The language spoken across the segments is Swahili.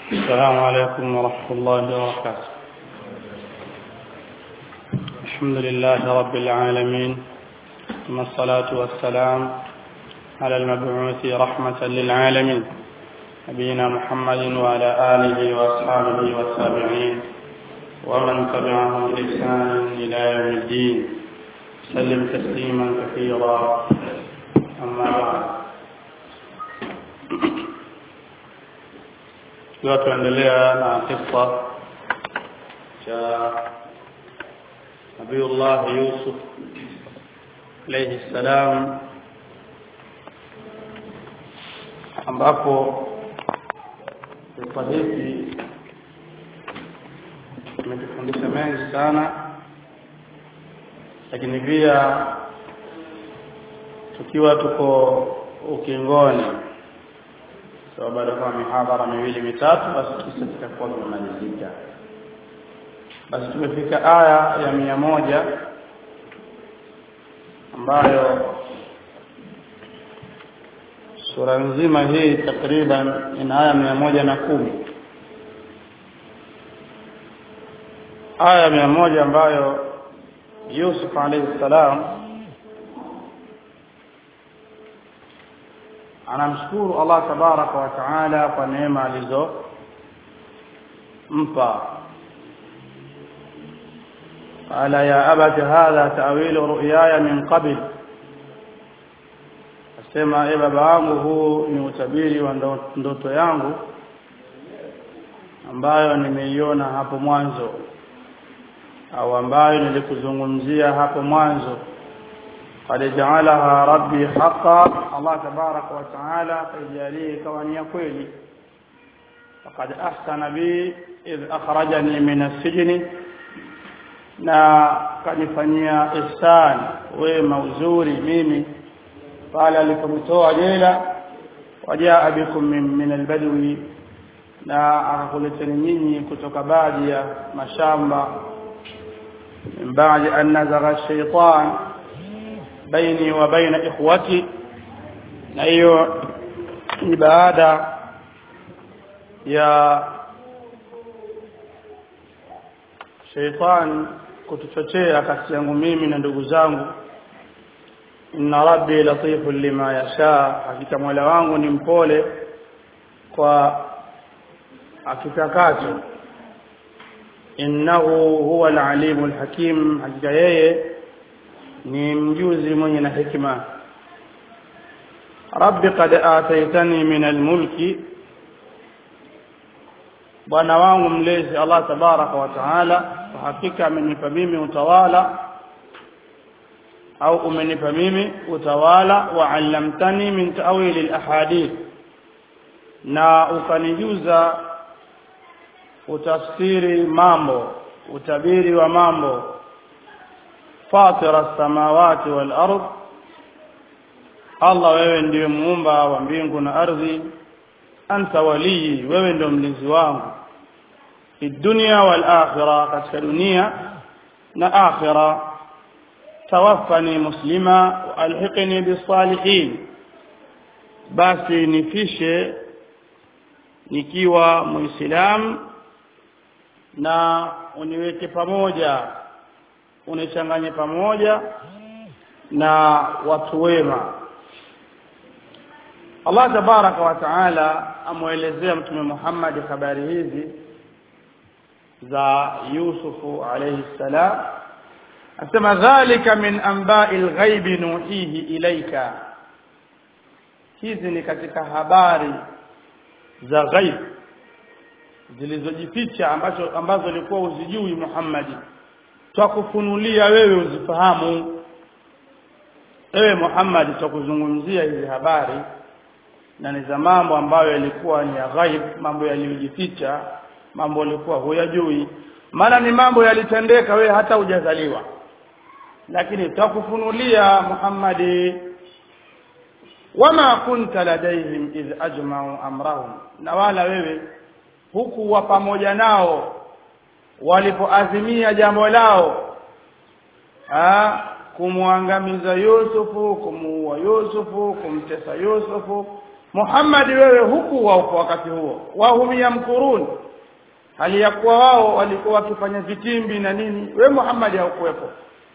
السلام عليكم ورحمة الله وبركاته الحمد لله رب العالمين ثم الصلاة والسلام على المبعوث رحمة للعالمين نبينا محمد وعلى آله وأصحابه والتابعين ومن تبعهم بإحسان إلى يوم الدين سلم تسليما كثيرا أما بعد tukiwa tuendelea na kisa cha Nabiullah Yusuf alayhi salam ambapo kisa hiki kimetufundisha mengi sana lakini pia tukiwa tuko ukingoni so baada ya mihadhara miwili mitatu basi kisa kitakuwa kimemalizika basi tumefika aya ya mia moja ambayo sura nzima hii takriban ina aya mia moja na kumi aya mia moja ambayo Yusuf alayhi salam anamshukuru Allah tabaraka wa taala kwa neema alizompa qala ya abati hadha ta'wilu ru'yaya min qabl asema e baba wangu huu ni utabiri wa ndoto yangu ambayo nimeiona hapo mwanzo au ambayo nilikuzungumzia hapo mwanzo قد جعلها ربي حقا الله تبارك وتعالى فيجاليه كوانيا kweli فقد احسن بي اذ اخرجني من السجن na kanifanyia ihsan wema uzuri mimi pale alipomtoa jela wajaa bikum min, min albadwi na akakuleteni nyinyi kutoka baadhi ya mashamba min baadi an nazagha shaitan baini wa baina ikhwati na hiyo ni baada ya sheitan kutuchochea kati yangu mimi na ndugu zangu inna rabbi latifun lima yasha hakika mola wangu ni mpole kwa akitakacho innahu huwa alalimu alhakim hakika yeye ni mjuzi mwenye na hikma rabbi qad ataitani min almulki bwana wangu mlezi Allah tabaraka wa taala kwa hakika amenipa mimi utawala au umenipa mimi utawala wa allamtani min ta'wil alahadith na ukanijuza utafsiri mambo utabiri wa mambo fatira samawati wal ard Allah wewe ndiye muumba wa mbingu na ardhi anta walii wewe ndio mlinzi wangu fi dunya wal akhirah katika dunia na akhirah tawaffani muslima wa alhiqni bisalihin basi nifishe nikiwa muislam na uniweke pamoja unichanganye pamoja na watu wema Allah tabaraka wa taala amuelezea mtume Muhammad habari hizi za Yusufu alayhi salam asema dhalika min anba'il ghaibi nuhihi ilaika hizi ni katika habari za ghaib zilizojificha ambazo ambazo ulikuwa uzijui Muhammadi twakufunulia wewe uzifahamu ewe Muhammad tukuzungumzia hizi habari na ni za mambo ambayo yalikuwa ni ya ghaib mambo yaliyojificha mambo yalikuwa huyajui maana ni mambo yalitendeka wewe hata hujazaliwa lakini tutakufunulia Muhammadi wama kunta ladaihim idh ajma'u amrahum na wala wewe huku wa pamoja nao walipoazimia jambo lao ah kumwangamiza Yusufu kumuua Yusufu kumtesa Yusufu Muhammad wewe hukuwa uko wakati huo wahum yamkurun hali ya kuwa wao walikuwa wakifanya vitimbi na nini we Muhammad haukuwepo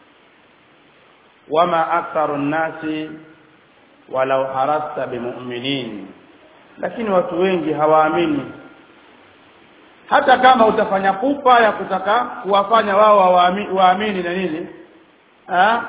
wama aktharu nnasi walau harasta bimu'minin lakini watu wengi hawaamini hata kama utafanya pupa ya kutaka kuwafanya wao waamini, waamini na nini ha?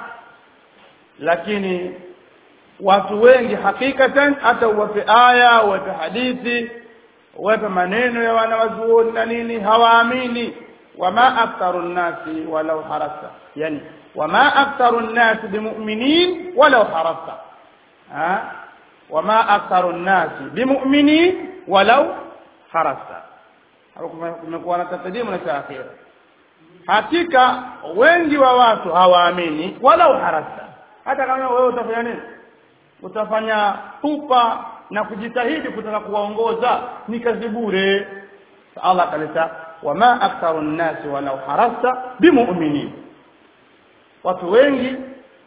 lakini watu wengi hakikatan hata uwape aya uwape hadithi uwape maneno ya wanawazuoni na nini hawaamini wama aktharu nnasi walau harasta yani wama aktharu nnasi bimu'minin walau harasta ha? wama aktharu nnasi bimu'minin walau harasta hapo kumekuwa na tatadimu na taakhira hakika wengi wa watu hawaamini walau harasta hata kama wewe utafanya nini utafanya pupa na kujitahidi kutaka kuwaongoza ni kazi bure Allah akaleta wama aktharu nnasi walau harasta bimu'minin watu wengi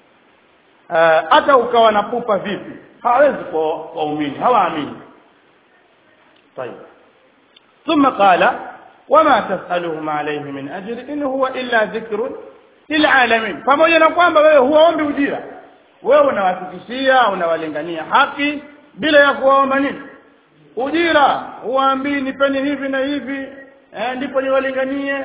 hata uh, ukawa na pupa vipi hawezi kwa waumini hawaamini طيب ثم قال وما تسألهم عليه من أجر إن هو إلا ذكر للعالمين pamoja na kwamba wewe huwaombi ujira wewe unawafikishia unawalingania haki bila ya kuwaomba nini ujira huwaambii nipeni hivi na hivi eh, ndipo niwalinganie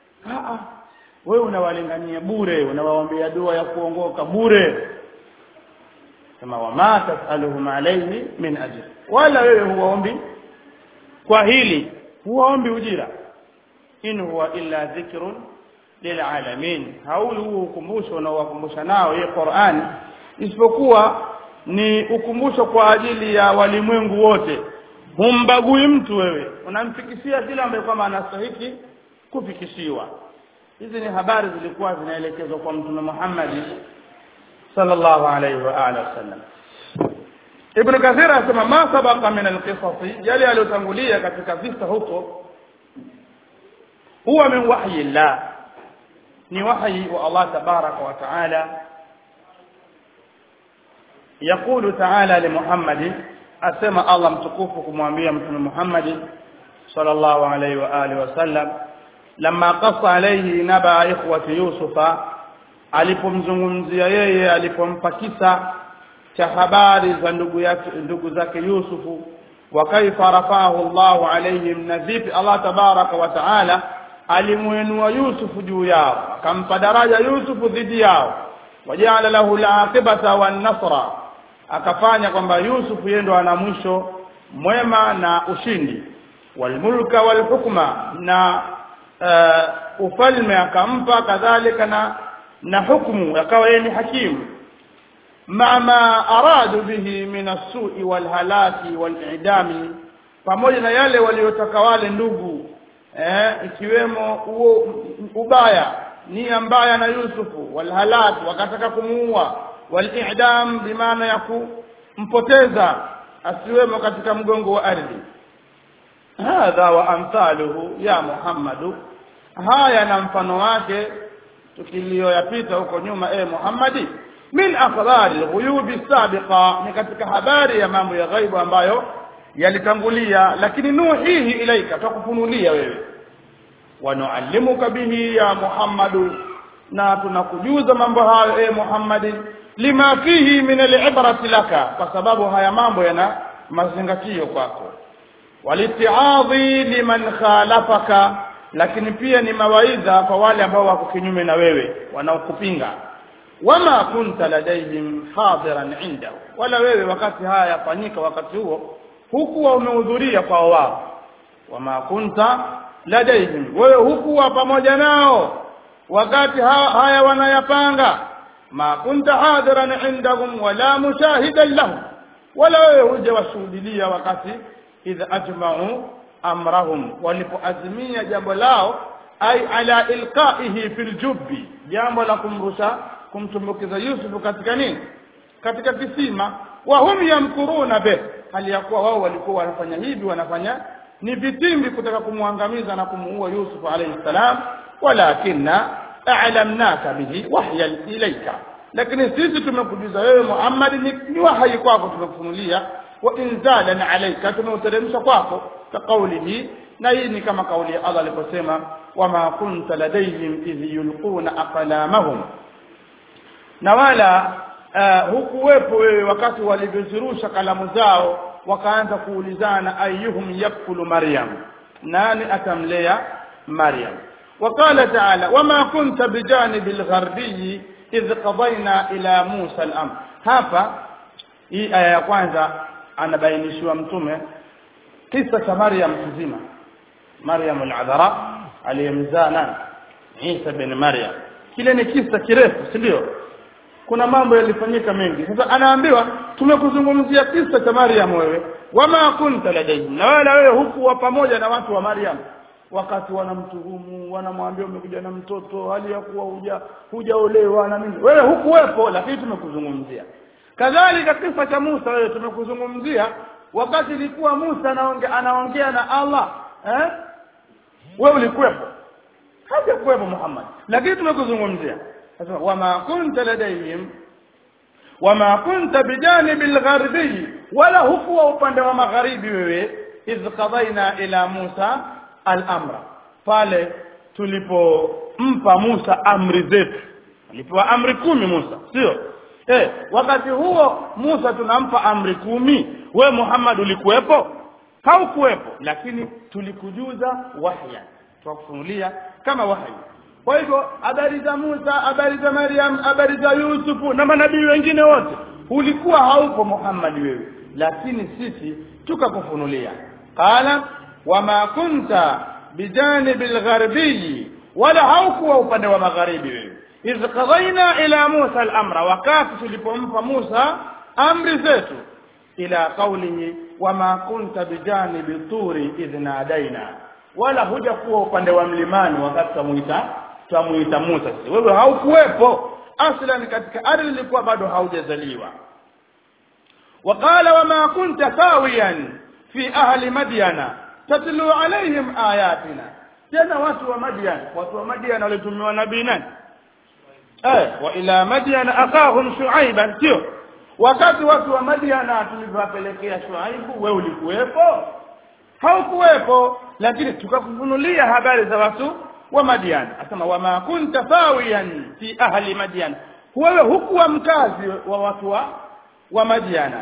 wewe unawalingania bure unawaombea dua ya kuongoka bure kama wama tasaluhum alayhi min ajr wala wewe huwaombi kwa hili huwaombi ujira in huwa illa dhikrun lilalamin hauli huo ukumbusho unaowakumbusha nao hii Qur'an isipokuwa ni ukumbusho kwa ajili ya walimwengu wote humbagui mtu wewe unamfikishia kila ambaye kwamba anastahiki kufikishiwa hizi ni habari zilikuwa zinaelekezwa kwa mtume Muhammad sallallahu alaihi wa alihi wasallam Ibn Kathir anasema ma sabaqa min alqisas yale aliyotangulia katika visa huko huwa min wahyi Allah ni wahyi wa Allah tabaraka wa taala يقول تعالى لمحمد أسمى الله متكوفكم وأنبياء محمد صلى الله عليه وآله وسلم لما قص عليه نبأ إخوة يوسف alipomzungumzia yeye alipompa kisa cha habari za ndugu yake ndugu zake Yusufu wa kaifa rafahu Allahu alaihim na vipi Allah tabaraka wa taala alimuinua Yusufu juu yao akampa daraja Yusufu dhidi yao wajaala lahu al-aqibata wan-nasra akafanya kwamba Yusufu yeye ndo ana mwisho mwema na ushindi walmulka walhukma na uh, ufalme akampa kadhalika na na hukumu akawa yeye ni hakimu mama aradu bihi min as-su'i walhalaki wal'idami pamoja na yale waliotaka wale ndugu eh ikiwemo huo ubaya nia mbaya na Yusufu walhalaki wakataka kumuua wal'idam bimaana ya kumpoteza asiwemo katika mgongo wa ardhi hadha wa amthaluhu ya Muhammadu haya na mfano wake tukiliyoyapita huko nyuma e Muhammadi min akhbari ghuyubi sabiqa ni katika habari ya mambo ya ghaibu ambayo yalitangulia lakini nuhihi ilaika tukufunulia wewe wa nuallimuka bihi ya Muhammadu na tunakujuza mambo hayo e Muhammadi lima fihi min al-ibrati laka kwa sababu haya mambo yana mazingatio kwako walitiadhi liman khalafaka lakini pia ni mawaidha kwa wale ambao wako kinyume na wewe wanaokupinga wama kunta ladaihim hadiran indahu wala wewe wakati haya yafanyika wakati huo hukuwa umehudhuria kwa wao wama kunta ladaihim wewe hukuwa pamoja nao wakati haya wanayapanga ma kunta hadiran indahum wala mushahidan lahum wala wewe huja washuhudilia wakati idha ajma'u amrahum walipoazimia jambo lao ay ala ilqaihi fil jubbi jambo la kumrusha kumtumbukiza Yusuf katika nini katika kisima wa hum yamkuruna be hali ya kuwa wao walikuwa wanafanya hivi wanafanya ni vitimbi kutaka kumwangamiza na kumuua Yusuf alayhi salam walakinna a'lamnaka bihi wahya ilayka lakini sisi tumekujuza wewe Muhammad ni, ni wahi kwako tumekufunulia wa inzalan alayka tumeuteremsha kwako ka kaulihi na hii ni kama kauli ya Allah aliposema wama kunta ladayhim idh yulquna aqlamahum na wala uh, hukuwepo wewe wakati walivyozirusha kalamu zao wakaanza kuulizana ayyuhum yakfulu maryam nani atamlea maryam وقال تعالى وما كنت بجانب الغربي إذ قضينا إلى موسى الأمر hapa hii aya ya kwanza anabainishiwa mtume kisa cha Maryam kizima Maryam al-Adhara aliyemzaa nani Isa bin Maryam kile ni kisa kirefu si ndio kuna mambo yalifanyika mengi sasa anaambiwa tumekuzungumzia kisa cha Maryam wewe wama kunta ladayhim na wala wewe hukuwa pamoja na watu wa Maryam wakati wanamtuhumu wanamwambia umekuja na mtoto hali ya kuwa huja hujaolewa na nini wewe hukuwepo lakini tumekuzungumzia kadhalika kisa cha Musa wewe tumekuzungumzia wakati ilikuwa Musa anaongea anaongea na Allah eh wewe ulikuwepo hajakuwepo Muhammad lakini tumekuzungumzia sasa wama kunta ladayhim wama kunta bijanibi algharbi wala hukuwa upande wa magharibi wewe idh qadaina ila Musa al-amra pale tulipompa Musa amri zetu alipewa amri kumi Musa sio eh wakati huo Musa tunampa amri kumi we Muhammad ulikuwepo haukuwepo lakini tulikujuza wahya tukufunulia kama wahyi kwa hivyo habari za Musa habari za Maryam habari za Yusufu na manabii wengine wote ulikuwa haupo Muhammad wewe lakini sisi tukakufunulia qala wama kunta bijanibi algharbi wala haukuwa upande wa magharibi wewe idh qadaina ila Musa al-amra wakati tulipompa Musa amri zetu ila qawlihi wama kunta bijanibi turi idh nadaina wala huja kuwa upande wa mlimani wakati tumuita tumuita Musa wewe haukuwepo aslan katika ardhi ilikuwa bado haujazaliwa وقال وما كنت ساويا في أهل مدينة tatlu alaihim ayatina tena watu wa Madian watu wa Madian walitumiwa nabii nani eh wa ila Madian akahum Shuaiban sio wakati watu wa Madian tulivyowapelekea Shuaibu wewe ulikuwepo haukuwepo lakini tukakufunulia habari za watu wa Madian asema wama kunta fawiyan fi ahli Madian wewe hukuwa mkazi wa watu wa wa Madiana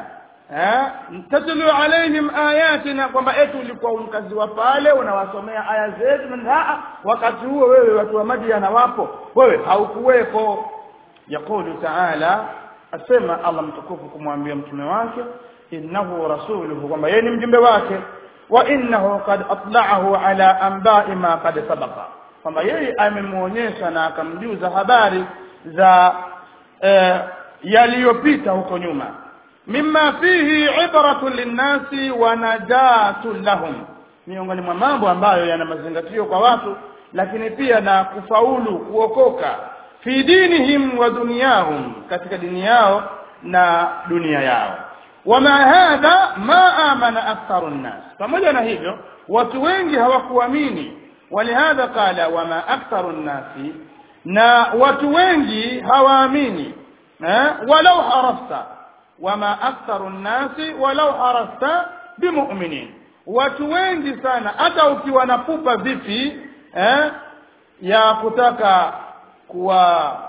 tatlu alaihim ayatina kwamba eti ulikuwa mkazi wa pale unawasomea aya zetu na wakati huo wewe watu wa Madiana wapo wewe haukuwepo yakulu taala asema Allah mtukufu kumwambia mtume wake innahu rasuluhu kwamba yeye ni mjumbe wake wa innahu qad atla'ahu ala anba'i ma qad sabaqa kwamba yeye amemuonyesha na akamjuza habari za eh, yaliyopita huko nyuma mimma fihi ibratun linnasi wa najatun lahum miongoni mwa mambo ambayo yana mazingatio kwa watu lakini pia na kufaulu kuokoka fi dinihim wa dunyahum katika dini yao na dunia yao wama hadha ma amana aktharu nnas pamoja na hivyo watu wengi hawakuamini walihadha qala wama aktharu nnasi na watu wengi hawaamini eh walau harasta wama aktharu nnasi walau harasta bimu'minin watu wengi sana hata ukiwa na pupa vipi eh ya kutaka kuwa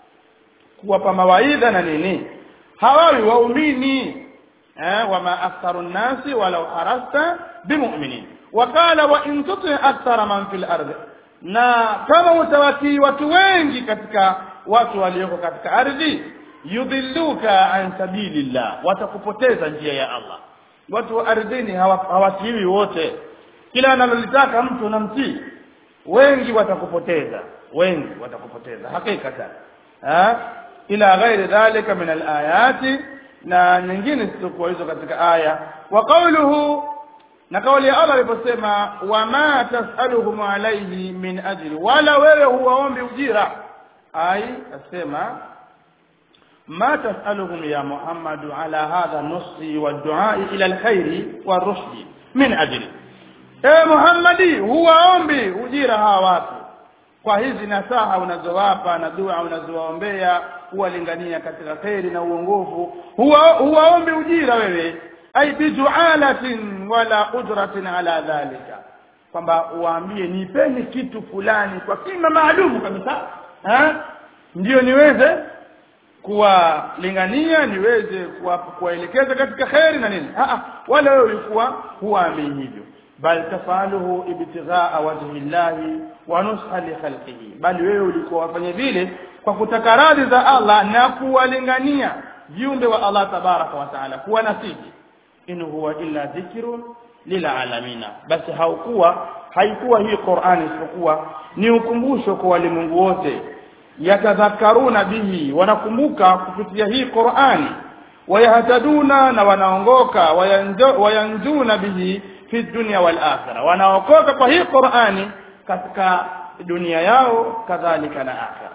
kuwapa mawaidha na nini hawawi waumini eh wama aktharu nnasi walau harasta bimu'minin wakala wa in tuti akthara man fil ardi na kama utawatii watu wengi katika watu walioko katika ardhi yudhilluka an sabilillah watakupoteza njia ya Allah watu wa ardhini hawatiwi wote kila analolitaka mtu unamtii wengi watakupoteza wengi watakupoteza hakika ha ila ghairi dhalika min alayati na nyingine zisizokuwa hizo katika aya wa qawluhu na kauli ya Allah aliposema wama tasaluhum alayhi min ajri wala wewe huwaombi ujira ai asema ما تسألهم يا محمد على هذا النص والدعاء إلى الخير والرشد من أجل اے Muhammadi huwaombi ujira hawa watu kwa hizi nasaha unazowapa na dua unazowaombea huwalingania katika kheri na uongofu huwa huwaombi ujira wewe ay bijualatin wala ujratin ala dhalika kwamba uwaambie nipeni kitu fulani kwa kima maalumu kabisa eh ndio niweze kuwalingania niweze kuwaelekeza katika kheri na nini ah wala wewe ulikuwa huamini hivyo bal tafaluhu ibtighaa wajhi llahi wa nusha li khalqihi bali wewe ulikuwa wafanya vile kwa kutaka radhi za Allah na kuwalingania viumbe wa Allah tabaraka wa taala kuwa nasiji in huwa illa dhikrun lilalamina basi haukuwa haikuwa hii Qur'ani isipokuwa ni ukumbusho kwa walimwengu wote yatadhakkaruna bihi wanakumbuka kupitia hii Qur'ani wayahtaduna na wanaongoka wayanjuna bihi fi dunya wal akhirah wanaokoka kwa hii Qur'ani katika dunia yao kadhalika na akhirah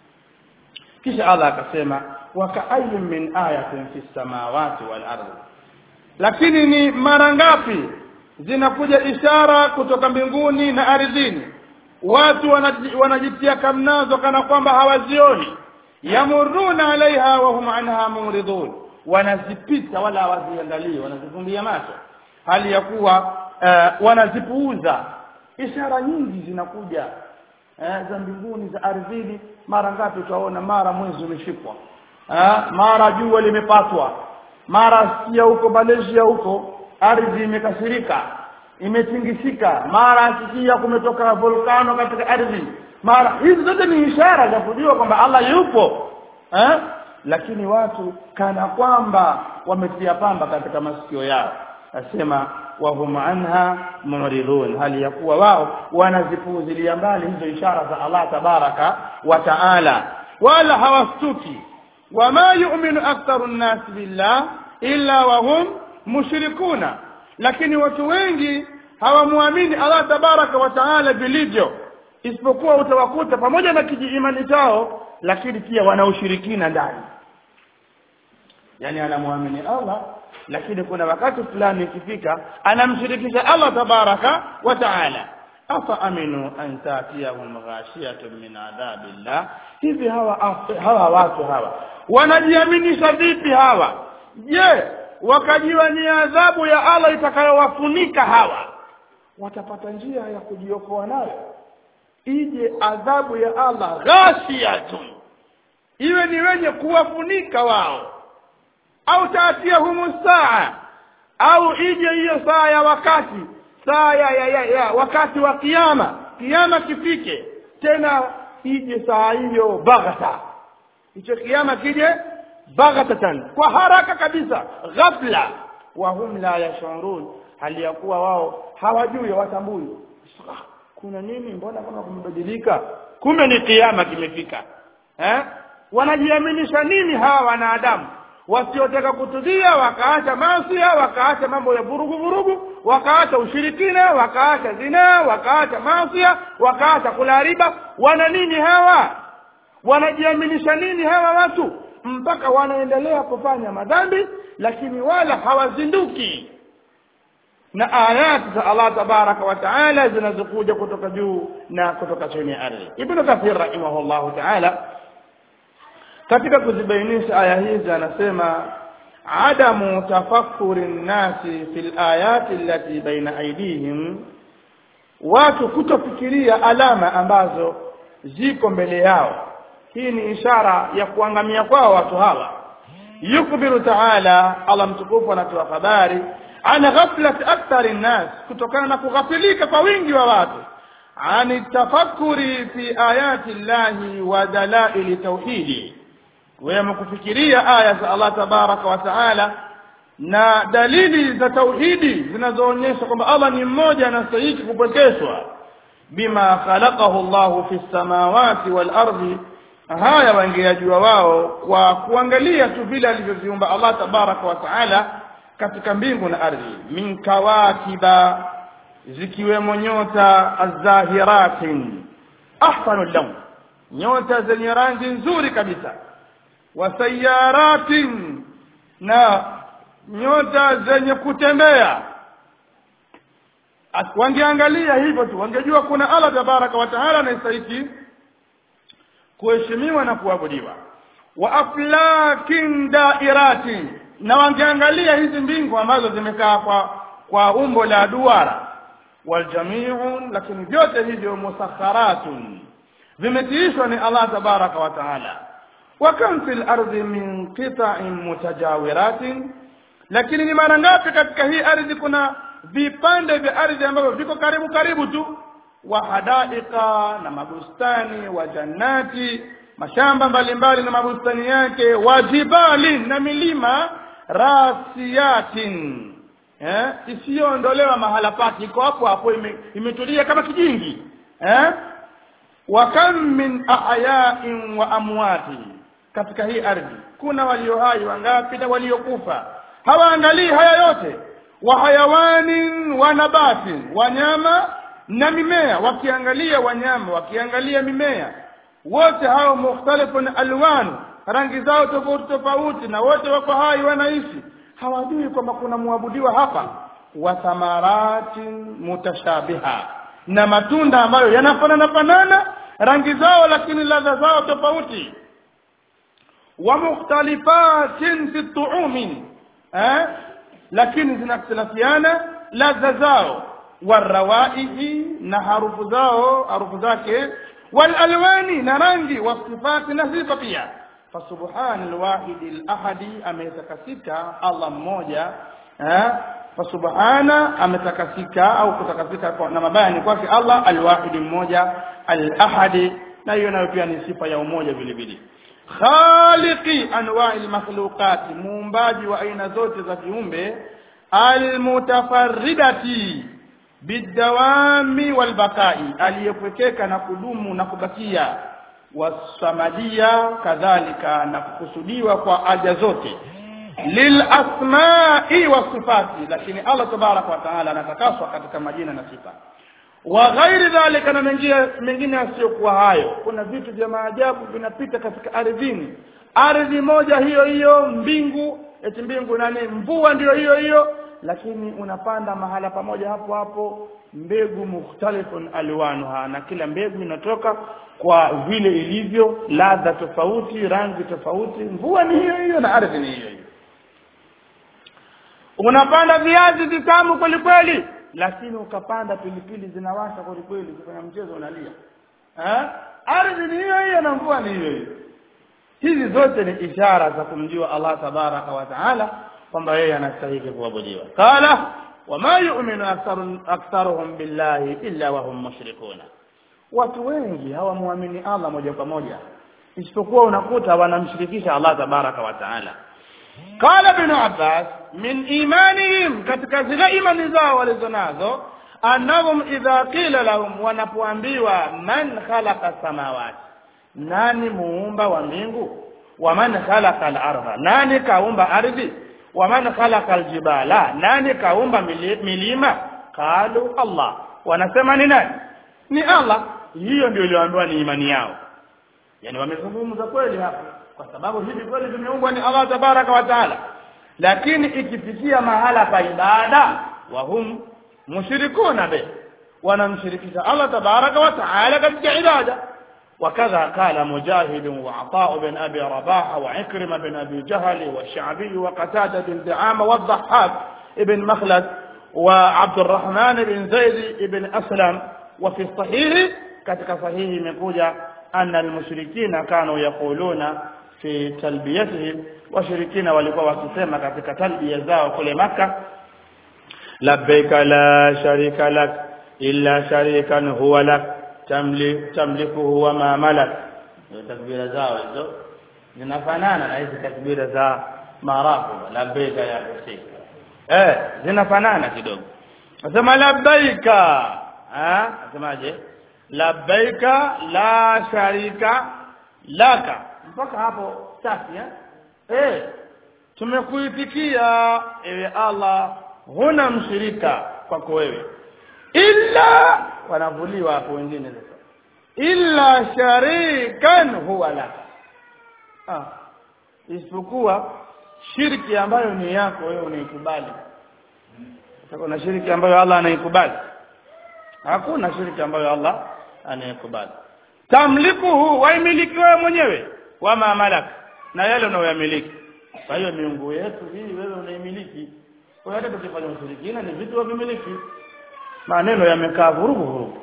kisha Allah akasema wakaayin min ayatin fi samawati wal ardi lakini ni mara ngapi zinakuja ishara kutoka mbinguni na ardhini watu wanajitia kamnazo kana kwamba hawazioni yamuruna alaiha wa hum anha muridun wanazipita wala hawaziangalii wanazifumbia macho hali ya kuwa uh, wanazipuuza ishara nyingi zinakuja uh, za mbinguni za ardhini mara ngapi utaona mara mwezi umeshikwa uh, mara jua limepatwa mara sikia huko Malaysia huko ardhi imekasirika imetingishika mara asikia kumetoka volkano katika ardhi mara hizi zote ni ishara za kujua kwamba Allah yupo eh? lakini watu kana kwamba wametia pamba katika masikio yao nasema wahum anha muridun hali ya kuwa wao wanazipuuzilia mbali hizo ishara za Allah tabaraka wa taala wala hawastuki wama yu'minu aktharu an-nas billah illa wahum mushrikuna lakini watu wengi hawamwamini Allah tabaraka wa taala vilivyo isipokuwa utawakuta pamoja na kijiimani chao lakini pia wana ushirikina ndani yani anamwamini Allah lakini kuna wakati fulani ikifika anamshirikisha Allah tabaraka wa taala afa aminu an tatiyahum ghashiyatun min adhabillah hivi hawa hawa watu hawa wanajiaminisha vipi hawa je wakajiwa ni adhabu ya Allah itakayowafunika hawa watapata njia ya kujiokoa nayo ije adhabu ya Allah ghashiyatun iwe ni wenye kuwafunika wao au taatiyahumu saa au ije hiyo saa ya wakati saa ya, ya, ya, ya wakati wa kiyama kiyama kifike tena ije saa hiyo baghata hicho kiyama kije baghatatan kwa haraka kabisa ghafla wa hum la yashurun hali ya kuwa wao hawajui watambui kuna nini mbona kama kumebadilika kumbe ni kiyama kimefika eh wanajiaminisha nini hawa wanadamu wasiotaka kutudhia wakaacha masia wakaacha mambo ya vurugu vurugu wakaacha ushirikina wakaacha zina wakaacha masia wakaacha kula riba wana nini hawa wanajiaminisha nini hawa watu mpaka wanaendelea kufanya madhambi lakini wala hawazinduki na ayati za Allah tabaraka wa taala zinazokuja kutoka juu na kutoka chini ya ardhi ibn kathir rahimahullahu taala katika kuzibainisha aya hizi anasema adamu tafakkuri nnasi fil ayati allati baina aidihim watu kutofikiria alama ambazo ziko mbele yao hii ni ishara ya kuangamia kwao watu hawa yukbiru taala Allah mtukufu anatoa habari ana ghaflat akthari nnas kutokana na kughafilika kwa wingi wa watu ani tafakkuri fi ayati llahi wa dalaili tauhidi wema kufikiria aya za Allah tabaraka wa taala na dalili za tauhidi zinazoonyesha kwamba Allah ni mmoja anastahili kupwekeshwa bima khalaqahu Allahu fi samawati wal ardi haya wangeyajua wao kwa kuangalia tu vile alivyoviumba Allah tabaraka wa taala katika mbingu na ardhi min kawakiba zikiwemo nyota azahiratin ahsanu lawn nyota zenye rangi nzuri kabisa wasayaratin na nyota zenye kutembea wangeangalia hivyo tu wangejua kuna Allah tabaraka wa taala anastahili kuheshimiwa na kuabudiwa wa aflakin dairatin na wangeangalia hizi mbingu ambazo zimekaa kwa kwa umbo la duara waljamiu lakini vyote hivyo musakharatun vimetiishwa ni Allah tabaraka wa taala wa kam fil ardi min qita'in mutajawiratin lakini ni mara ngapi katika hii ardhi kuna vipande vya ardhi ambavyo viko karibu karibu tu wa hadaika na mabustani wa jannati mashamba mbalimbali na mabustani yake wa jibali na milima rasiyatin eh isiyoondolewa mahala pake iko hapo hapo ime, imetulia kama kijingi eh wa kam min ahya'in wa amwati katika hii ardhi kuna walio hai wangapi na waliokufa hawaangalii haya yote wa hayawanin wa nabatin wanyama na mimea wakiangalia wanyama wakiangalia mimea wote hao mukhtalifun alwan rangi zao tofauti tofauti na wote wako hai wanaishi hawajui kwamba kuna muabudiwa hapa wa thamaratin mutashabiha na matunda ambayo yanafanana fanana rangi zao lakini ladha zao tofauti wa mukhtalifatin fi tuumi eh lakini zinakhtilafiana ladha zao warawaihi na harufu zao harufu zake walalwani na rangi wasifati na sifa pia fasubhana alwahidi alahadi ametakasika Allah mmoja eh fasubhana ametakasika au kutakasika kwa, na mabaya ni kwake Allah alwahidi mmoja alahadi na hiyo nayo pia ni sifa ya umoja vile vile khaliqi anwa'i almakhluqat muumbaji wa aina zote za viumbe almutafarridati bidawami walbakai aliyepwekeka na kudumu na kubakia wasamadia kadhalika na kukusudiwa kwa aja zote lilasmai wasifati lakini Allah tabarak wa taala anatakaswa katika majina na sifa wa ghairi dhalika na mengine mengine yasiyokuwa hayo kuna vitu vya maajabu vinapita katika ardhini ardhi moja hiyo hiyo mbingu eti mbingu nani mvua ndiyo hiyo hiyo lakini unapanda mahala pamoja hapo hapo mbegu mukhtalifun alwanuha na kila mbegu inatoka kwa vile ilivyo ladha tofauti rangi tofauti mvua ni hiyo hiyo na ardhi ni hiyo hiyo unapanda viazi vitamu kweli kweli lakini ukapanda pilipili zinawasha kweli kweli kufanya mchezo unalia eh ardhi ni hiyo hiyo na mvua ni hiyo hiyo hizi zote ni ishara za kumjua Allah tabaraka wa taala kwamba yeye anastahili kuabudiwa qala wama yu'minu aktharuhum billahi illa wa hum mushrikuna watu wengi hawamwamini Allah moja kwa moja isipokuwa unakuta wanamshirikisha Allah tabaraka wa taala qala ibn abbas min imanihim katika zile imani zao walizonazo annahum idha qila lahum wanapoambiwa man khalaqa samawati nani muumba wa mbingu wa man khalaqa al-ardha nani kaumba ardhi wa man khalaqa al-jibala nani kaumba milima qalu Allah wanasema ni nani ni Allah hiyo ndio iliyoambiwa ni imani yao yani wamezungumza kweli hapa kwa sababu hivi kweli vimeumbwa ni Allah tabaraka wa taala lakini ikifikia mahala pa ibada wa hum mushrikuna be wanamshirikisha Allah tabaraka wa taala katika ibada وكذا قال مجاهد وعطاء بن أبي رباح وعكرمة بن أبي جهل والشعبي وقتادة بن دعامة والضحاك بن مخلد وعبد الرحمن بن زيد بن أسلم وفي الصحيح كتك صحيح مقوجة أن المشركين كانوا يقولون في تلبيتهم وشركين walikuwa wakisema katika talbia zao kule maka labbaika la sharika lak illa sharikan huwa lak tamlik tamlikuhu wa ma malak takbira zao hizo zinafanana na hizi takbira za marafu labbaika ya Hussein eh zinafanana kidogo nasema labbaika ah nasemaje labbaika la sharika laka mpaka hapo safi eh eh tumekuitikia ewe Allah huna mshirika kwako wewe illa wanavuliwa hapo wengine sasa illa sharikan huwa laka ah isipokuwa shirki ambayo ni yako wewe unaikubali kuna shirki ambayo Allah anaikubali hakuna shirki ambayo Allah anaikubali tamlikuhu waimiliki wewe mwenyewe wama malak na yale unayoyamiliki kwa hiyo miungu yetu hii wewe unaimiliki kwa hiyo hata tukifanya ushirikina ni vitu wavimiliki maneno yamekaa vurugu vurugu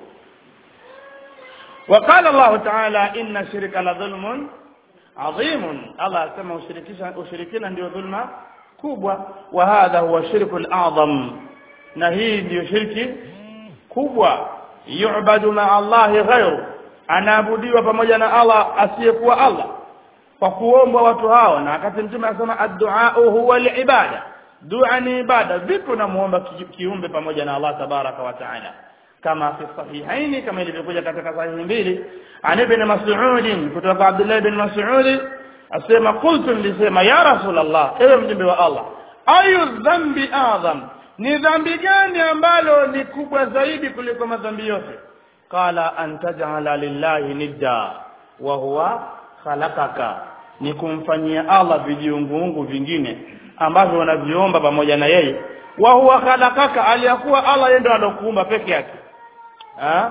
وقال الله تعالى إن الشرك لظلم عظيم الله asema ushirikisha ushirikina ndio dhulma kubwa wa hadha huwa shirku al-a'zam na hii ndio shirki kubwa yu'badu ma Allah ghayru anaabudiwa pamoja na Allah asiyekuwa Allah kwa kuombwa watu hao na wakati mtume anasema ad-du'a huwa al-ibada dua ni ibada vipi unamuomba kiumbe pamoja na Allah tabaraka wa taala kama fi sahihaini kama ilivyokuja katika sahihi mbili an ibn mas'ud kutoka Abdullah ibn Mas'ud asema qultu nilisema ya rasulullah ewe mjumbe wa Allah ayu dhambi adham ni dhambi gani ambalo ni kubwa zaidi kuliko madhambi yote qala an taj'ala lillahi nidda wa huwa khalaqaka ni kumfanyia Allah vijiunguungu vingine ambavyo unaviomba pamoja na yeye wa huwa khalaqaka aliyakuwa Allah yeye ndo alokuumba peke yake ha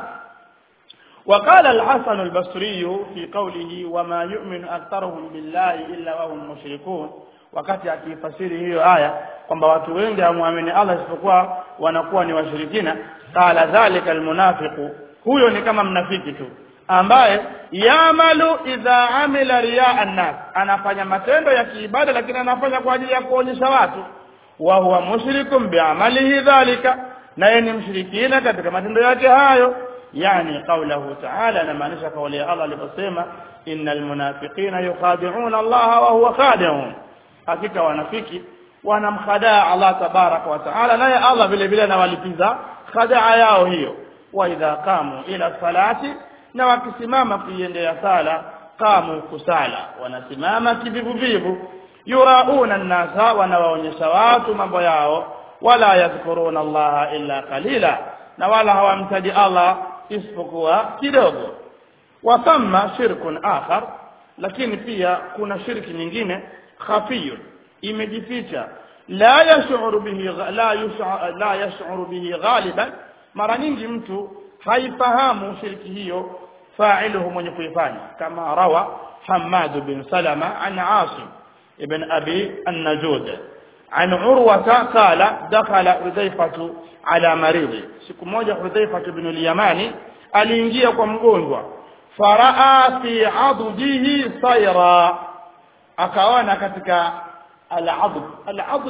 وقال الحسن البصري في قوله وما يؤمن أكثرهم بالله إلا وهم مشركون wakati akifasiri hiyo aya kwamba watu wengi hamwamini Allah isipokuwa wanakuwa ni washirikina qala dhalika almunafiqu huyo ni kama mnafiki tu ambaye yamalu idha amila riya annas anafanya matendo ya kiibada lakini anafanya kwa ajili ya kuonyesha watu wa huwa mushrikum bi'amalihi dhalika na yeye ni mshirikina katika matendo yake hayo yani qaulahu ta'ala anamaanisha kauli ya Allah aliposema innal munafiqina yukhadi'una Allah wa huwa khadi'un hakika wanafiki wanamkhadaa Allah tabaraka wa ta'ala naye Allah vile vile anawalipiza khadaa yao hiyo wa idha qamu ila salati na wakisimama kuiendea sala qamu kusala wanasimama kivivuvivu yurauna nnasa wanawaonyesha watu mambo yao wala yadhkuruna allaha illa qalila na wala hawamtaji Allah isipokuwa kidogo wa thamma shirkun akhar lakini pia kuna shirki nyingine khafiyun imejificha la yash'uru bihi la yash'uru la yash'uru bihi ghaliban mara nyingi mtu haifahamu shirki hiyo fa'iluhu mwenye kuifanya kama rawa Hammad bin Salama an Asim ibn Abi an-Najud عن عروة قال دخل حذيفة على مريض siku moja Hudhaifa ibn al-Yamani aliingia kwa mgonjwa faraa fi addihi sayra akaona katika al-adb al-adb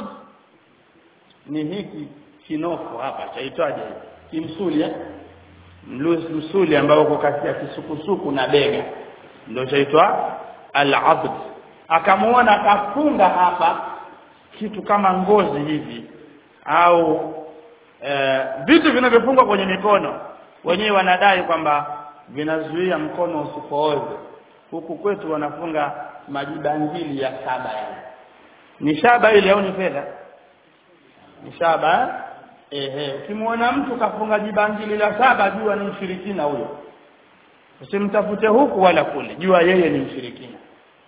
ni hiki kinoko hapa chaitwaje kimsuli eh msuli ambao uko kati ya kisukusuku na bega ndio chaitwa al-adb akamuona akafunga hapa kitu kama ngozi hivi au e, vitu vinavyofungwa kwenye mikono wenyewe wanadai kwamba vinazuia mkono usipooze huku kwetu wanafunga majibangili ya saba yani ni shaba ile au ni fedha ni shaba ehe ukimwona mtu kafunga jibangili la saba jua ni mshirikina huyo usimtafute huku wala kule jua yeye ni mshirikina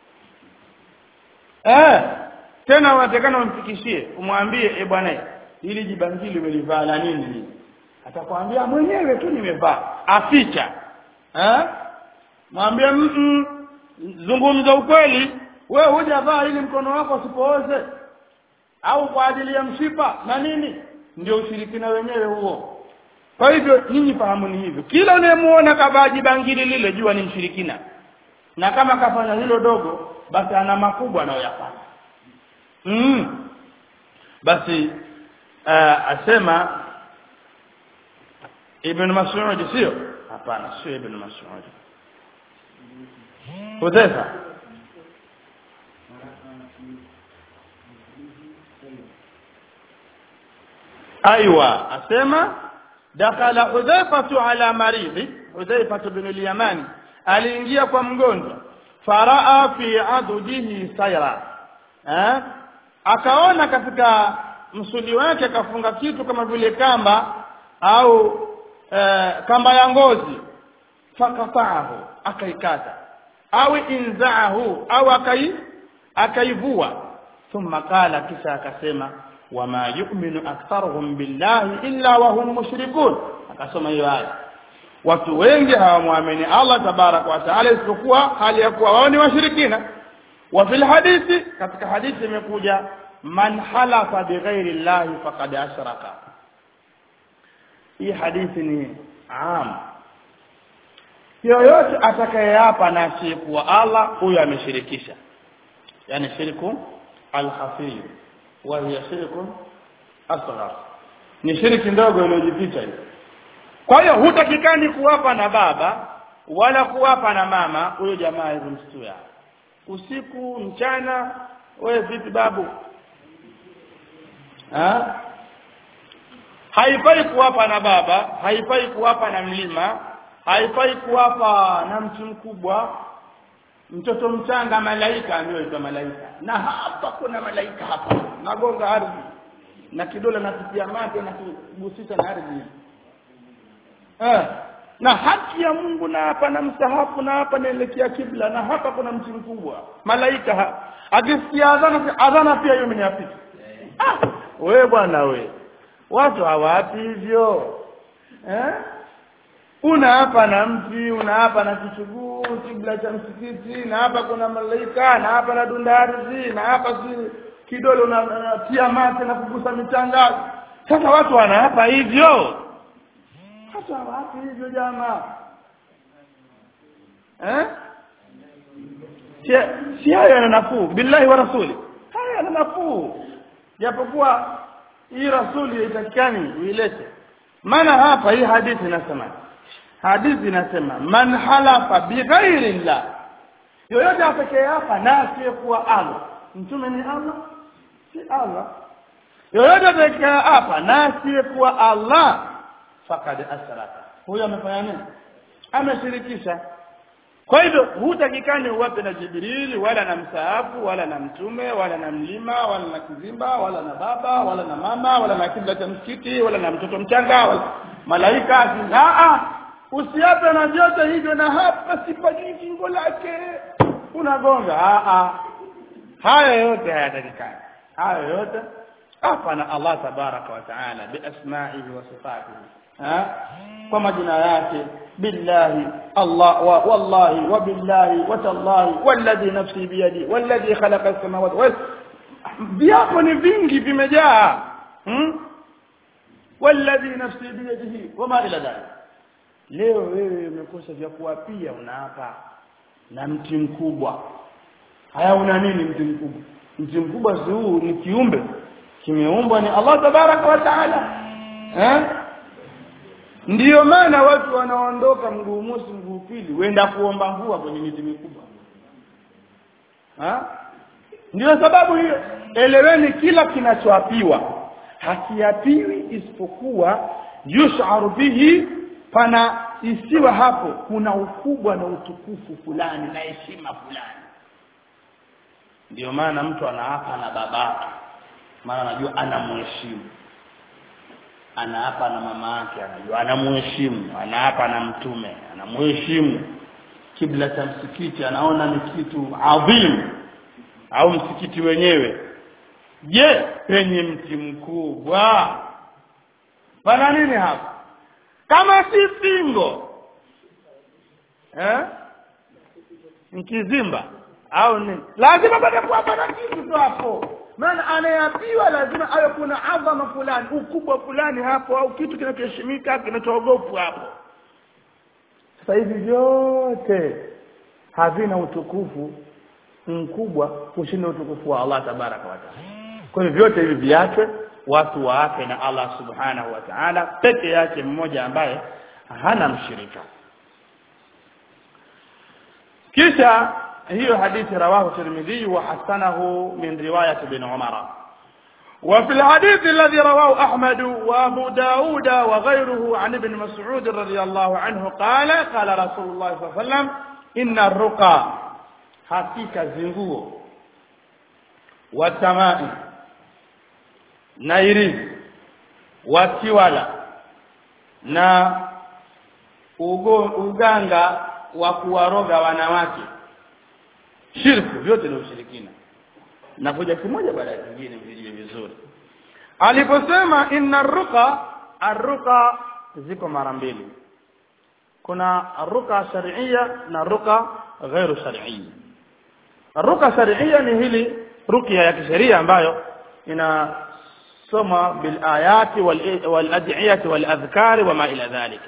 eh tena unatakana umfikishie umwambie e bwana hili jibangili umelivaa la nini hili atakwambia mwenyewe tu nimevaa aficha eh mwambie mm zungumza ukweli wewe hujavaa ili mkono wako usipooze au kwa ajili ya mshipa na nini ndio ushirikina wenyewe huo kwa hivyo nyinyi fahamuni hivyo kila unayemuona kavaa jibangili lile jua ni mshirikina na kama kafanya hilo dogo basi ana makubwa anayoyafanya mm. basi uh, asema ibn Mas'ud sio hapana sio ibn Mas'ud Hudhaifa aiwa asema dakala Hudhaifa ala maridhi Hudhaifa bin al-Yamani aliingia kwa mgonjwa faraa fi adudihi sayra eh akaona katika msuli wake akafunga kitu kama vile kamba au e, kamba ya ngozi fakataahu akaikata au inzaahu au akai akaivua thumma qala kisha akasema wama yu'minu aktharuhum billahi illa wa hum mushrikun akasoma hiyo aya watu wengi hawamwamini Allah tabarak wa taala isipokuwa hali ya kuwa wao ni washirikina wa fil hadithi katika hadithi imekuja man halafa bighairi llahi faqad ashraka hii hadithi ni am yoyote atakayeapa na asiyekuwa Allah huyo ameshirikisha yani shirku al-khafi wa hiya shirku asghar ni shirki ndogo iliyojificha hiyo kwa hiyo hutakikani kuwapa na baba wala kuwapa na mama huyo jamaa hizo msituya usiku mchana wewe vipi babu ha? haifai kuwapa na baba haifai kuwapa na mlima haifai kuwapa na mtu mkubwa mtoto mchanga malaika anaitwa malaika na hapa kuna malaika hapa nagonga ardhi na kidole napitia mate na kugusisha na ardhi eh na haki ya Mungu na hapa na msahafu na hapa naelekea kibla na hapa kuna mti mkubwa malaika ha. akisikia adhana adhana pia hiyo mniafiki ah wewe bwana we watu hawapi hivyo eh una hapa na mti una hapa na kichuguu kibla cha msikiti na hapa kuna malaika na hapa na dunda ardhi na hapa si kidole unatia mate na kugusa michanga sasa watu wanaapa hivyo hata wapi hivyo jamaa eh si si haya yana nafuu billahi wa rasuli haya yana nafuu japokuwa hii rasuli haitakikani uilete maana hapa hii hadithi inasema hadithi inasema man halafa bighairi llah yoyote apekee hapa na asiyekuwa Allah mtume ni Allah si Allah yoyote apekee hapa na asiyekuwa Allah fakad asraka huyo amefanya nini ameshirikisha kwa hivyo hutakikani uwape na jibrili wala na msaafu wala na mtume wala na mlima wala na kizimba wala na baba wala na mama wala na kibla cha msikiti wala na mtoto mchanga wala malaika a usiape na vyote hivyo na hapa sipajui kingo lake unagonga a haya yote hayatakikani haya yote hapa na Allah tabaraka wa taala biasma'ihi wa sifatihi kwa majina yake billahi Allah wa wallahi wa billahi wa tallahi walladhi nafsi biyadi walladhi khalaqa as-samawati wal viapo ni vingi vimejaa hmm? walladhi nafsi biyadihi wama ila dhalik leo wewe umekosa vya kuapia unaapa na mti mkubwa haya una nini mti mkubwa mti mkubwa si huu ni kiumbe kimeumbwa ni Allah tabaraka wa taala eh ndiyo maana watu wanaondoka mguu mosi mguu pili wenda kuomba mvua kwenye miti mikubwa ha ndiyo sababu hiyo eleweni kila kinachoapiwa hakiapiwi isipokuwa yusharu bihi pana isiwa hapo kuna ukubwa na utukufu fulani na heshima fulani ndiyo maana mtu anaapa na babake maana anajua anamheshimu anaapa na mama yake anajua anamheshimu anaapa na mtume anamheshimu kibla cha msikiti anaona ni kitu adhim au msikiti wenyewe je penye mti mkubwa pana nini hapa kama si fingo eh mkizimba au nini lazima bado kuwa na kitu tu hapo maana anayeapiwa lazima awe kuna adhama fulani ukubwa fulani hapo au kitu kinachoheshimika kinachoogopwa hapo sasa hivi vyote havina utukufu mkubwa kushinda utukufu wa Allah tabaraka wa taala kwa hivyo vyote hivi viachwe watu waape na Allah subhanahu wa ta'ala peke yake mmoja ambaye hana mshirika kisha hiyo hadithi rawahu tirmidhi wa hasanahu min riwayat ibn umar وفي الحديث الذي رواه أحمد وأبو داود وغيره عن ابن مسعود رضي الله عنه قال قال رسول الله صلى الله عليه وسلم إن الرقى حقيقة زنغو والتمائم نيري watiwala na ugo, uganga wa kuwaroga wanawake shirku vyote ni ushirikina na kuja kimoja baada ya kingine vijue vizuri aliposema inna ruqa arruqa ziko mara mbili kuna ruqa shar'iyya na ruqa ghairu shar'iyya ruka sharia ni hili rukia ya kisheria ambayo inasoma bil ayati wal wal ad'iyati wal adhkari wama ila dhalik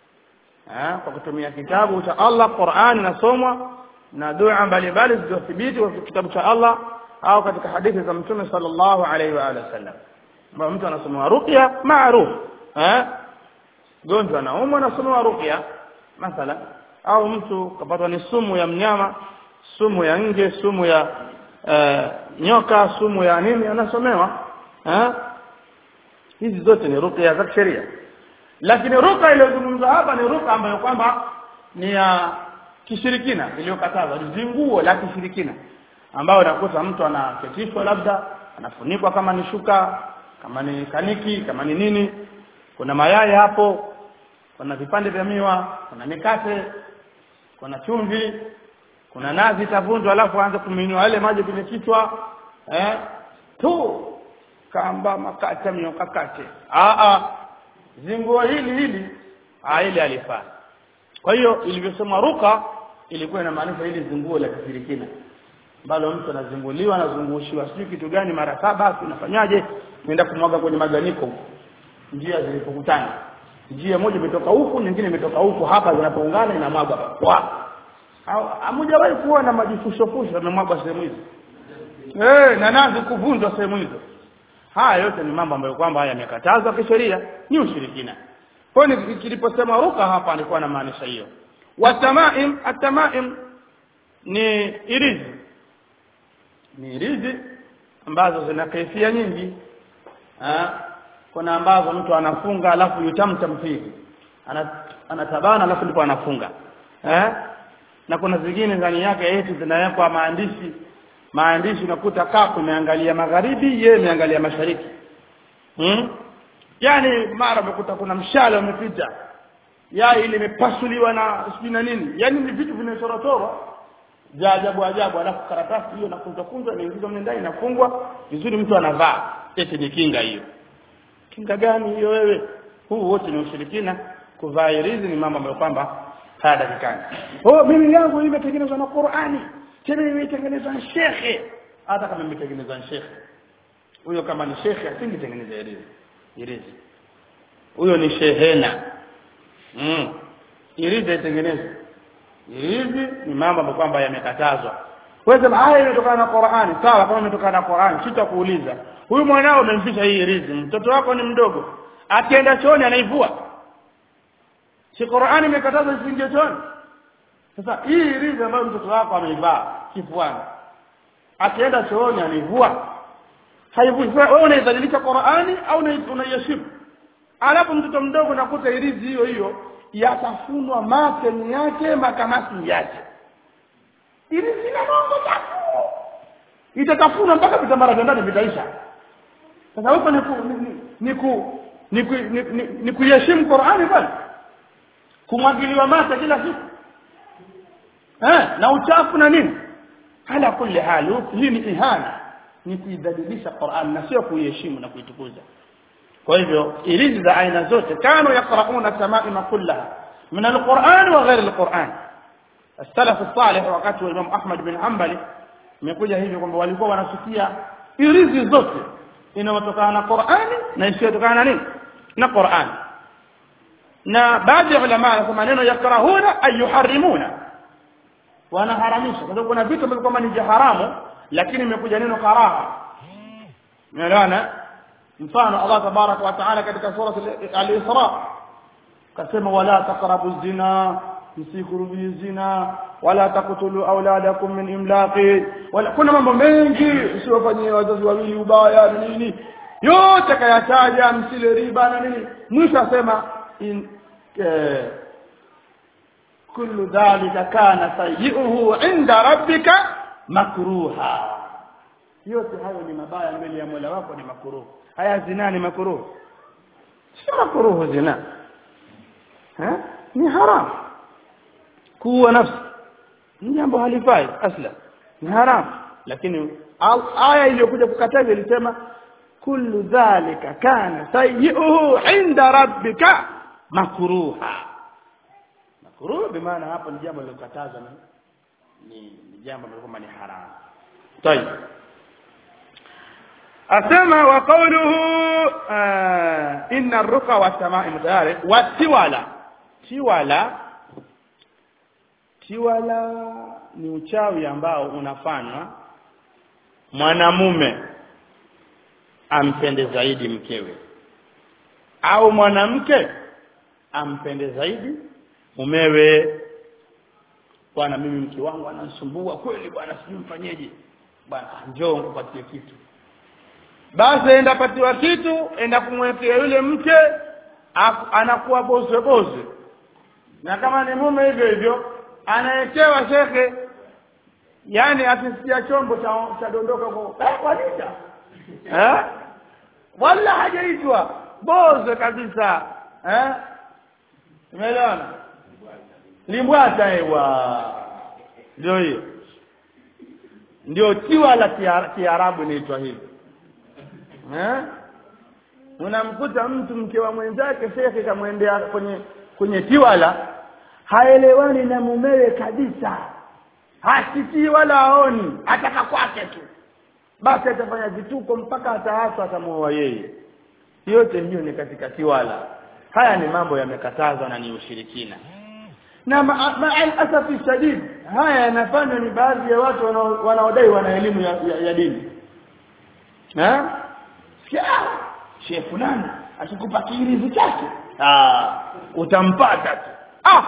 eh kwa kutumia kitabu cha Allah Qur'an inasomwa na dua mbalimbali zilizothibiti kwa kitabu cha Allah au katika hadithi za Mtume sallallahu alaihi wa alihi wasallam ambapo mtu anasoma ruqya maarufu eh gonjwa anaumwa anasoma ruqya mathala au mtu kapatwa ni sumu ya mnyama sumu ya nge sumu ya uh, nyoka sumu ya nini anasomewa eh hizi zote ni ruqya za sheria lakini ruka iliyozungumzwa hapa ni ruka ambayo kwamba ni ya kishirikina iliyokatazwa zinguo la kishirikina ambayo unakuta mtu anaketishwa labda anafunikwa kama ni shuka kama ni kaniki kama ni nini kuna mayai hapo kuna vipande vya miwa kuna mikate kuna chumvi kuna nazi itavunjwa alafu aanze kuminywa yale maji kwenye kichwa eh tu kamba makate mnyokakate a a zinguo hili hili ah ile alifaa kwa hiyo ilivyosema ruka ilikuwa inamaanisha hili zinguo la kishirikina ambalo mtu anazinguliwa anazungushiwa sijui kitu gani mara saba unafanyaje nenda kumwaga kwenye maganiko huko njia zilipokutana njia moja imetoka huku nyingine imetoka huku hapa zinapoungana inamwaga kwa hamujawahi kuona majifushofusho yamemwagwa sehemu hizo eh na nazi kuvunjwa sehemu hizo haya yote ni mambo ambayo kwamba yamekatazwa kisheria ni ushirikina kwa hiyo kiliposema ruka hapa alikuwa anamaanisha hiyo watamaim atamaim ni irizi ni irizi ambazo zina kaifia nyingi ha? kuna ambazo mtu anafunga alafu yutamtam fihi anatabana alafu ndipo anafunga eh na kuna zingine ndani yake eti zinawekwa maandishi maandishi unakuta kafu imeangalia magharibi yeye imeangalia mashariki hmm? yani mara umekuta kuna mshale umepita ya ile imepasuliwa na sijui na nini yani ni vitu vimechorotoro vya ajabu ajabu alafu karatasi hiyo nakunjwa kunjwa inaingizwa mle ndani inafungwa vizuri mtu anavaa eti ni kinga hiyo kinga gani hiyo wewe huu wote ni ushirikina kuvaa irizi ni mambo ambayo kwamba hayatakikani oh mimi yangu imetengenezwa na Qur'ani tena imetengenezwa na shekhe hata kama imetengenezwa na shekhe huyo kama ni shekhe asingetengeneza irizi irizi huyo ni shehena mm. irizi itengenezwe irizi ni mambo ambayo kwamba yamekatazwa wewe sema haya imetokana na Qur'ani sawa kama imetokana na Qur'ani sitakuuliza huyu mwanao umemfisha hii irizi mtoto wako ni mdogo akienda chooni anaivua si Qur'ani imekataza isiingie chooni sasa hii irizi ambayo mtoto wako ameivaa kifuani akienda chooni anaivua haivui wewe unaidhalilisha Qur'ani au unaiheshimu alafu mtoto mdogo nakuta irizi hiyo hiyo yatafunwa mateni yake makamasi yake irizi na mongo chafu itatafunwa mpaka vitambara vya ndani vitaisha sasa huko ni ku ni ku ni ku ni kuheshimu Qur'ani bali kumwagiliwa mate kila siku eh na uchafu na nini ala kulli hali hii ni ihana ni kuidhalilisha Qur'an na sio kuiheshimu na kuitukuza kwa hivyo irizi za aina zote kanu yaqrauna tamaima kullaha min alquran wa ghairi alquran السلف الصالح wakati wa Imam Ahmad bin Hanbali imekuja hivi kwamba walikuwa wanasikia irizi zote inayotokana na Qur'ani na isiyotokana na nini na Qur'ani na baadhi ya ulama wanasema neno yakrahuna ay yuharrimuna wanaharamisha kwa sababu kuna vitu ambavyo kama ni haramu lakini imekuja neno karaha unaelewana mfano Allah tabarak wa taala katika sura al-Isra kasema wala taqrabu zina msikurubi zina wala taqtulu auladakum min imlaqi wala kuna mambo mengi usiwafanyie wazazi wawili ubaya na nini yote kayataja msile riba na nini mwisho asema in eh, kullu dhalika kana sayyi'uhu 'inda rabbika makruha yote hayo ni mabaya mbele ya Mola wako ni makruh haya zina ni makruh si makruh zina ha ni haram kuwa nafsi ni jambo halifai asla ni haram lakini aya iliyokuja kukataza ilisema kullu dhalika kana sayyi'uhu 'inda rabbika makruha makruh bimaana hapo ni jambo lilokatazwa na ni, ni jambo ambalo kwamba ni haramu طيب asema wa qawluhu uh, inna ar-ruqa wa tama'im tayari wa tiwala tiwala tiwala ni uchawi ambao unafanywa mwanamume ampende zaidi mkewe au mwanamke ampende zaidi mumewe bwana mimi mke wangu ananisumbua kweli bwana sijui mfanyeje bwana njoo nikupatie kitu basi enda patiwa kitu enda kumwekea yule mke anakuwa bozwe bozwe na kama ni mume hivyo hivyo anaekewa shekhe yani akisikia chombo cha cha dondoka kwa eh, walita eh wala hajaitwa bozwe kabisa eh umeelewana limbwata ewa ndio hiyo ndio tiwa la kiarabu inaitwa hivi eh unamkuta mtu mke wa mwenzake shekhe kamwendea kwenye kwenye tiwala haelewani na mumewe kabisa hasikii wala aoni ataka kwake tu basi atafanya vituko mpaka ataachwa atamuoa yeye yote hiyo ni katika tiwala haya ni mambo yamekatazwa na ni ushirikina na maasafi ma shadid haya yanafanywa ni baadhi ya watu wanaodai wana elimu ya, ya, ya dini eh sikia shehe fulani akikupa kiirizi chake ah utampata tu ah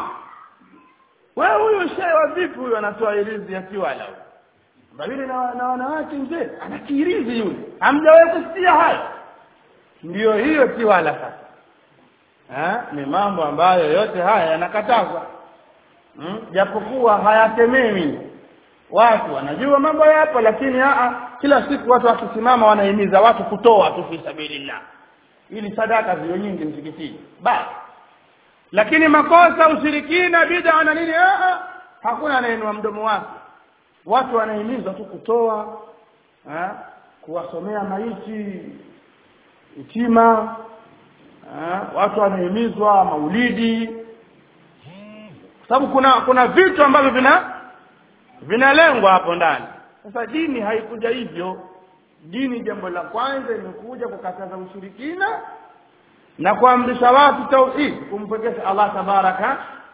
wewe huyo shehe wa vipi huyo anatoa irizi ya kiwala mbali na, na wanawake mzee ana kiirizi yule hamjawahi kusikia haya ndiyo hiyo kiwala sasa eh ni mambo ambayo yote haya yanakatazwa hmm? japokuwa hayatemewi watu wanajua mambo yapo lakini aa kila siku watu wakisimama wanahimiza watu kutoa tu fi sabilillah ili sadaka ziwe nyingi msikitini basi lakini makosa ushirikina bid'a na nini aa hakuna anainua mdomo wake watu wanahimizwa tu kutoa eh kuwasomea maiti itima eh watu wanahimizwa maulidi sababu kuna kuna vitu ambavyo vina vinalengwa hapo ndani sasa dini haikuja hivyo dini jambo la kwanza imekuja kukataza ushirikina na kuamrisha watu tauhid kumpekesha Allah tabaraka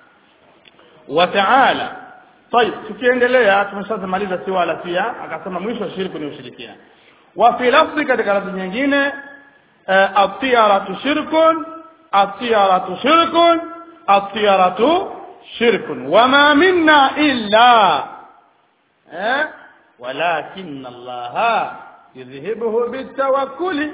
wa taala طيب tukiendelea tumeshamaliza siwala pia akasema mwisho wa shirku ni ushirikina wa fi lafzi katika lafzi nyingine at-tiyaratu shirkun at-tiyaratu shirkun at-tiyaratu shirkun wama minna illa eh walakin Allah yudhhibuhu bitawakkuli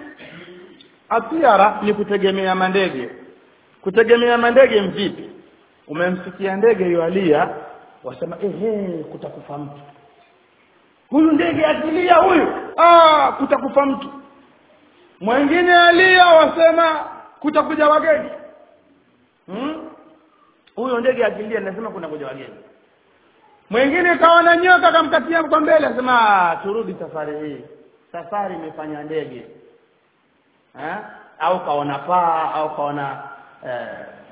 atiara ni kutegemea mandege kutegemea mandege mvipi umemsikia ndege yualia wasema ehe kutakufa mtu huyu ndege akilia huyu ah kutakufa mtu mwingine alia wasema kutakuja wageni hmm? huyo ndege akilia nasema kuna kuja wageni mwingine kaona nyoka kamkatia kwa mbele asema turudi safari hii safari imefanya ndege eh? au kaona paa au kaona eh,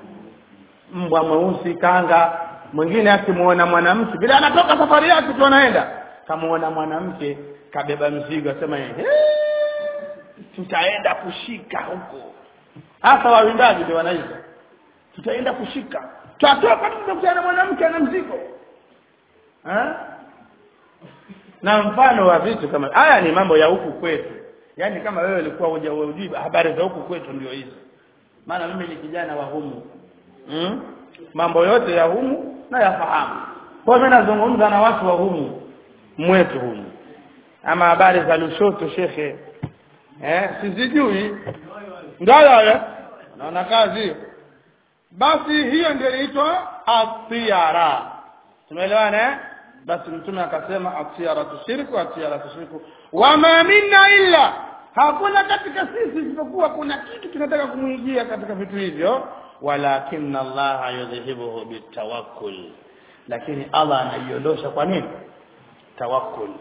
mbwa mweusi kanga mwingine akimuona mwanamke bila anatoka safari yake tu anaenda kamuona mwanamke kabeba mzigo asema ehe tutaenda kushika huko hasa wawindaji ndio wanaita tutaenda kushika tutatoka tutakutana mwanamke ana mzigo eh na mfano wa vitu kama haya ni mambo ya huku kwetu yaani kama wewe ulikuwa huja hujui habari za huku kwetu ndio hizo maana mimi ni kijana wa humu hmm? mambo yote ya humu na yafahamu kwa mimi nazungumza na watu wa humu mwetu humu ama habari za Lushoto shekhe eh sizijui ndio yale naona kazi basi hiyo ndio inaitwa atiyara tumeelewana eh basi mtume akasema atiyara tushiriku atiyara tushiriku wama minna illa hakuna katika sisi isipokuwa kuna kitu kinataka kumuingia katika vitu hivyo walakin Allah yudhihibuhu bitawakkul lakini Allah anaiondosha kwa nini tawakkul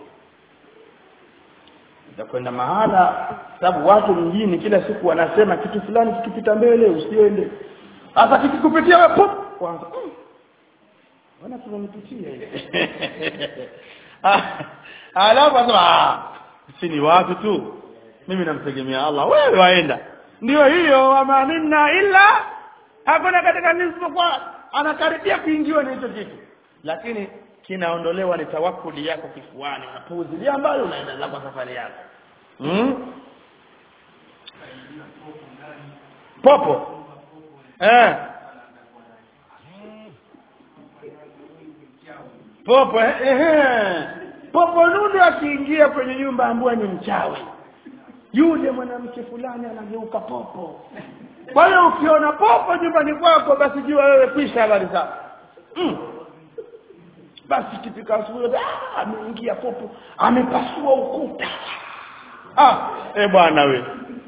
utakwenda mahala sababu watu mjini kila siku wanasema kitu fulani kikipita mbele usiende hata kikikupitia wewe pop kwanza wana tumemtutia ile alafu asema si ni watu tu mimi namtegemea Allah wewe waenda ndio hiyo wama minna illa hakuna katika nisipokuwa anakaribia kuingiwa na hicho kitu lakini kinaondolewa ni tawakuli yako kifuani unapuuzilia ambayo unaendelea kwa safari yako hmm? popo eh popo eh, eh. popo nundu akiingia kwenye nyumba ambayo ni mchawi yule mwanamke fulani anageuka popo kwa hiyo ukiona popo nyumbani kwako basi jua wewe kwisha habari zako mm. basi kifika asubuhi ah, ameingia popo amepasua ukuta ah eh bwana we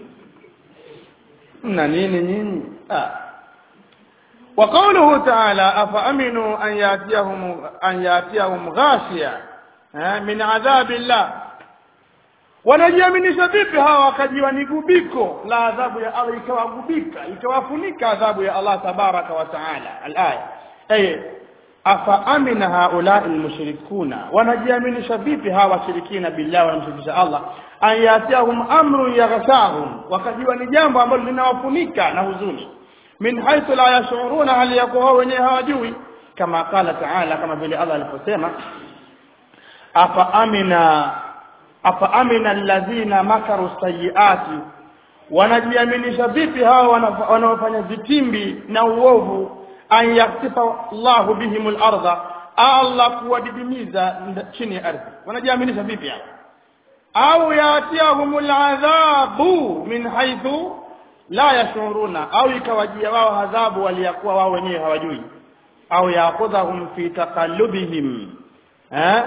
mna nini nyinyi ah وقوله تعالى أفأمنوا أن يأتيهم أن يأتيهم غاشية من عذاب الله wanajiaminisha vipi hawa wakajiwa ni gubiko la adhabu ya Allah ikawagubika ikawafunika adhabu ya Allah tabaraka wa taala alaya ay afa amina haula almushrikuna wanajiaminisha vipi hawa washirikina billahi wanamshirikisha Allah an yatiahum amru yaghshahum wakajiwa ni jambo ambalo linawafunika na huzuni min haythu la yashuruna hali yakuwa wenyewe hawajui kama qala taala kama vile Allah aliposema afa amina afa amina alladhina makaru sayiati wanajiaminisha vipi hawa wanaofanya vitimbi na uovu an yaktifa Allahu bihimul ardha Allah kuwadidimiza chini ya ardhi wanajiaminisha vipi hawa au yatiahumul adhabu min haythu la yashuruna au ikawajia wao adhabu waliyakuwa wao wenyewe hawajui au yaqudhahum fi taqallubihim eh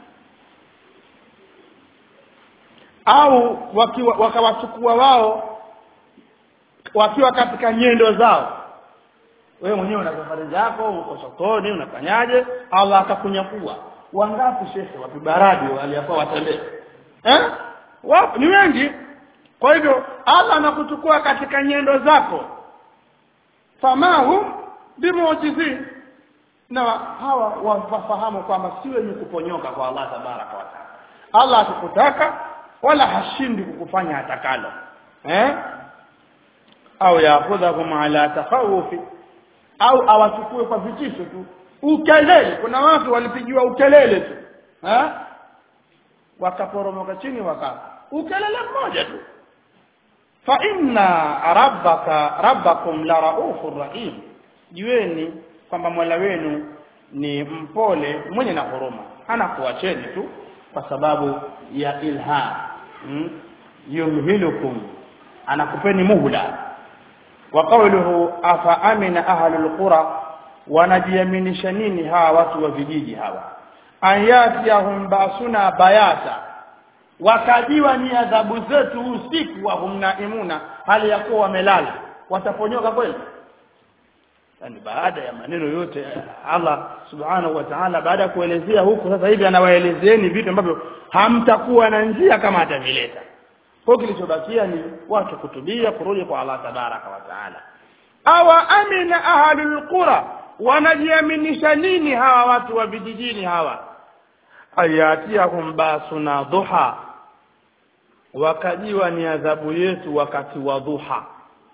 au wakiwa wakawachukua wao wakiwa katika nyendo zao wewe mwenyewe una safari zako uko sokoni unafanyaje Allah akakunyakua wangapi shekhe wapibaradi waliyakuwa watembea eh wapo ni wengi kwa hivyo Allah anakuchukua katika nyendo zako famahu bimuujizin na hawa wafahamu kwamba si wenye kuponyoka kwa Allah tabaraka wa taala Allah akikutaka wala hashindi kukufanya atakalo eh au yakhudhahum ala takhawufi au awachukue kwa vitisho tu ukelele kuna watu walipigiwa ukelele tu eh wakaporomoka chini waka ukelele mmoja tu fa inna rabbaka rabbakum la raufur rahim jueni kwamba Mola wenu ni mpole mwenye na huruma hana kuacheni tu kwa sababu ya ilham hmm? yumhilukum anakupeni muhla wa qawluhu afa amina ahlul qura wanajiaminisha nini hawa watu wa vijiji hawa ayatiyahum basuna bayata wakajiwa ni adhabu zetu usiku wa humnaimuna hali ya kuwa wamelala wataponyoka kweli yani baada ya maneno yote Allah subhanahu wa ta'ala baada ya kuelezea huku sasa hivi anawaelezeeni vitu ambavyo hamtakuwa na njia kama atavileta kwa kilichobakia ni watu kutubia kurudi kwa Allah tabaraka wa taala awa amina ahlul qura wanajiaminisha nini hawa watu wa vijijini hawa ayatiahum basuna duha wakajiwa ni adhabu yetu wakati wa dhuha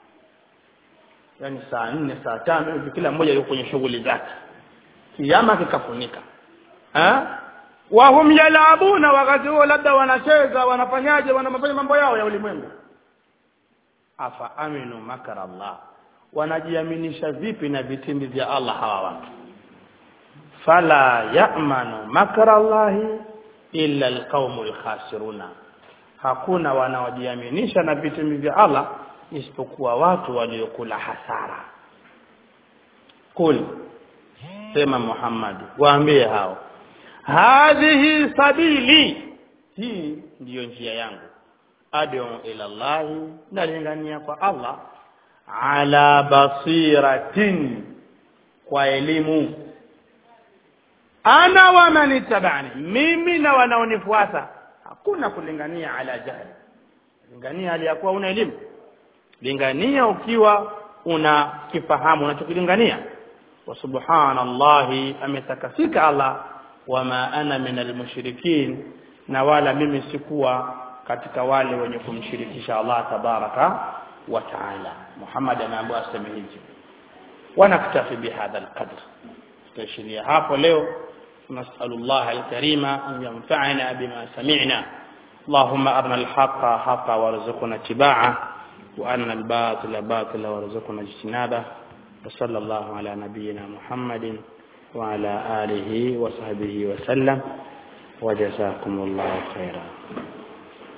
yani saa nne saa tano hivi kila mmoja yuko kwenye shughuli zake kiama kikafunika eh wahum yalabuna wakati huo labda wanacheza wanafanyaje wanafanya mambo yao ya ulimwengu afa aminu makara Allah wanajiaminisha vipi na vitimbi vya Allah hawa watu fala ya'manu makara Allahi illa alqaumul khasiruna hakuna wanaojiaminisha na vitimbi vya Allah isipokuwa watu waliokula hasara kul sema Muhammad waambie hao hadhihi sabili hii ndiyo njia yangu adu ila Allah nalingania kwa Allah ala basiratin kwa elimu ana wa manitabani mimi na wanaonifuata hakuna kulingania ala jahili lingania hali ya kuwa una elimu lingania ukiwa una kifahamu unachokilingania wa subhanallahi ametakasika Allah wama ana min almushrikin na wala mimi sikuwa katika wale wenye kumshirikisha Allah tabaraka wa taala Muhammad anaambiwa aseme hivi ونكتفي بهذا القدر تشريع hapo leo نسأل الله الكريم أن ينفعنا بما سمعنا اللهم أرنا الحق حقا وارزقنا اتباعه وأرنا الباطل باطلا وارزقنا اجتنابه وصلى الله على نبينا محمد وعلى آله وصحبه وسلم وجزاكم الله خيرا